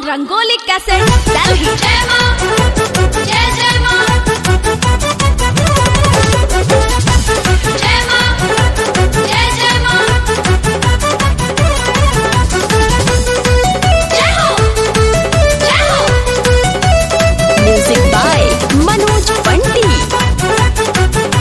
rangoli cassette Delhi जय मां जय जय मां जय मां जय जय मां जय हो जय हो म्यूजिक बाय मनोज पंडित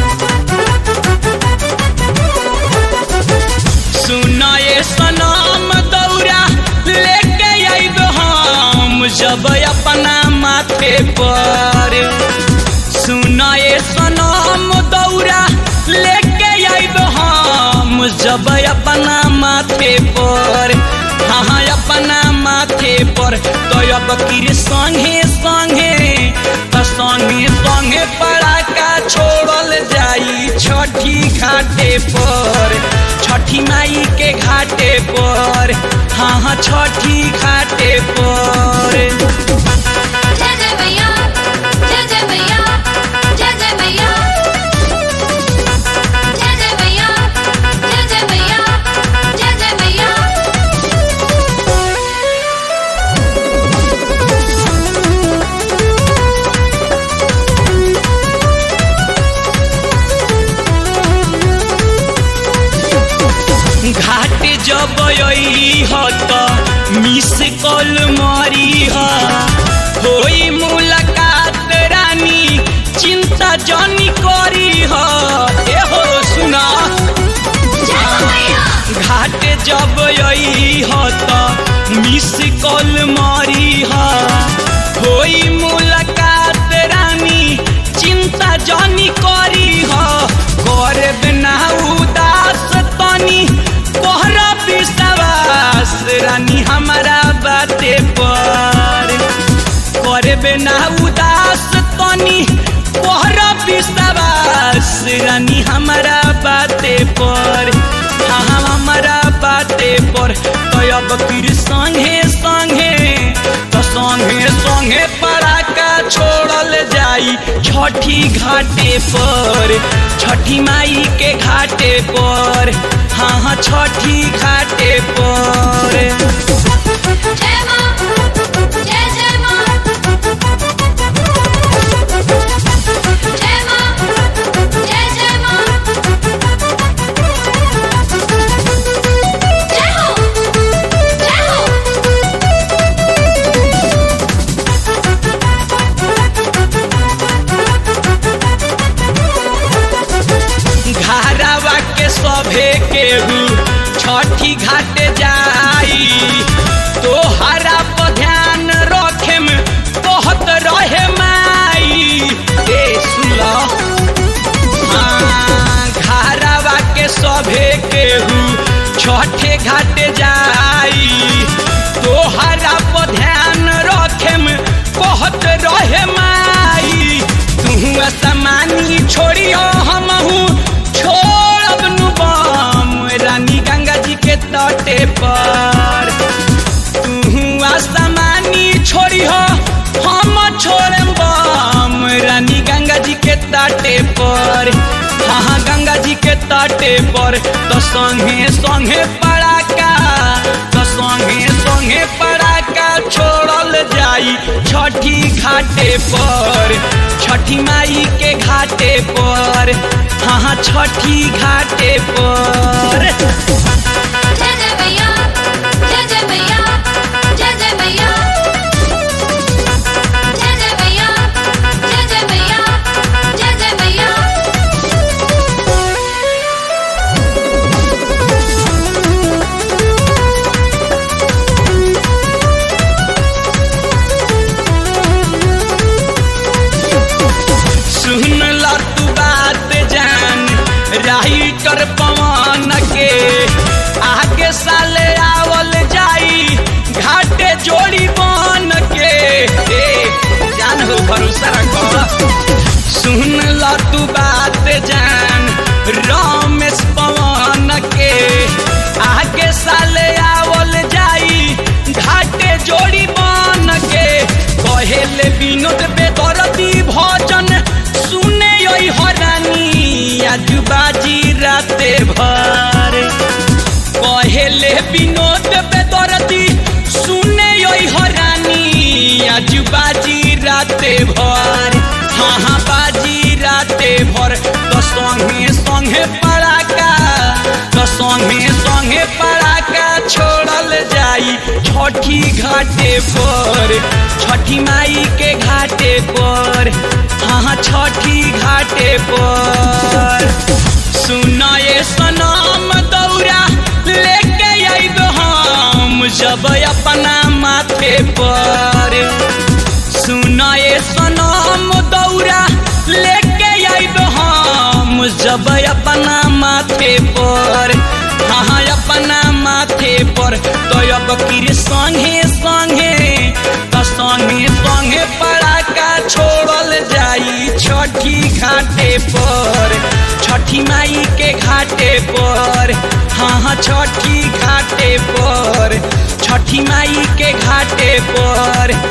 सुनाए सनम दौरा लेके आइब हम जब अपना माथे पर सुनाए सनम दौरा लेके आइब हम जब अपना माथे पर हाँ अपना माथे पर तो अब किर संगे संगे तो संगे संगे पड़ाका छोड़ल जाई छठी घाटे पर छठी माई के घाटे पर हाँ हाँ छठी घाटे पर जय जय मैया जय जय मैया जय जय मैया जय जय मैया जय जय मैया जय जय मैया घाट जब ह त मिस कॉल मारी ह होई मुलाकात रानी चिंता जनी करी ह ए हो सुना जय हो मैया घाट जब ह त मिस कॉल मारी ह होई मुलाकात रानी चिंता जनी करी ह करे बिना उदास तनी कोहरा विश्वास रानी हमारा बाते पर करे बिना उदास तनी कोहरा विश्वास रानी हमारा बाते पर हाँ हमारा बाते पर तो अब फिर संगे संगे तो संगे संगे पड़ाका छोड़ल जाई छठी घाटे पर छठी माई के घाटे पर हाँ हाँ छठी घाटे पर जय मां जय जय मां जय मां जय जय मां जय हो जय हो घारावा के सभे केहू छठी घाट जाई तोहरा पर ध्यान रखे में कहत रहे माई ए सुला घारावा के सभे केहू छठे घाट जाई तोहरा पर ध्यान रखे में कहत रहे माई तू असमानी छोड़ियो हमहू छोड़ब नु बम रानी गंगा जी के तटे पर तू असमानी छोड़ियो हम छोड़म बम रानी गंगा जी के तटे पर हाँ हाँ गंगा जी के तटे पर तो संगे संगे पड़ाका तो संगे संगे पड़ाका छोड़ल जाई छठी घाटे पर छठी माई के घाटे पर हाँ हाँ छठी घाटे पर जय जय मैया जय जय मैया जय जय मैया जय जय मैया जय जय मैया जय जय मैया सुन ला तू बात जान राइटर पवन के आगे साले आवल जाई घाटे जोड़ी बन के ए, जान हो भरोसा रखो सुन ला तू बात जान रमेश पवन के आगे साले आवल जाई घाटे जोड़ी बन के कहेले विनोद बेदरती भजन सुने ओइ हरानी आज बाजी राते भर कहेले विनोद बेदरती सुने ओइ हरानी आज बाजी राते भर हाँ हाँ बाजी राते भर तो संगे संगे पड़ाका तो संगे संगे पड़ाका छोड़ल जाई छठी घाटे पर छठी माई के घाटे पर हाँ हाँ छठी घाटे पर सुनाए सनम दौरा लेके आइब हम जब अपना माथे पर सुनाए सनम दौरा लेके आइब हम जब अपना माथे पर हाँ अपना माथे पर तो अब किर संगे संगे तो संगे संगे पड़ाका छोड़ल जाई छठी घाटे पर छठी माई के घाटे पर हाँ हाँ छठी घाटे पर छठी माई के घाटे पर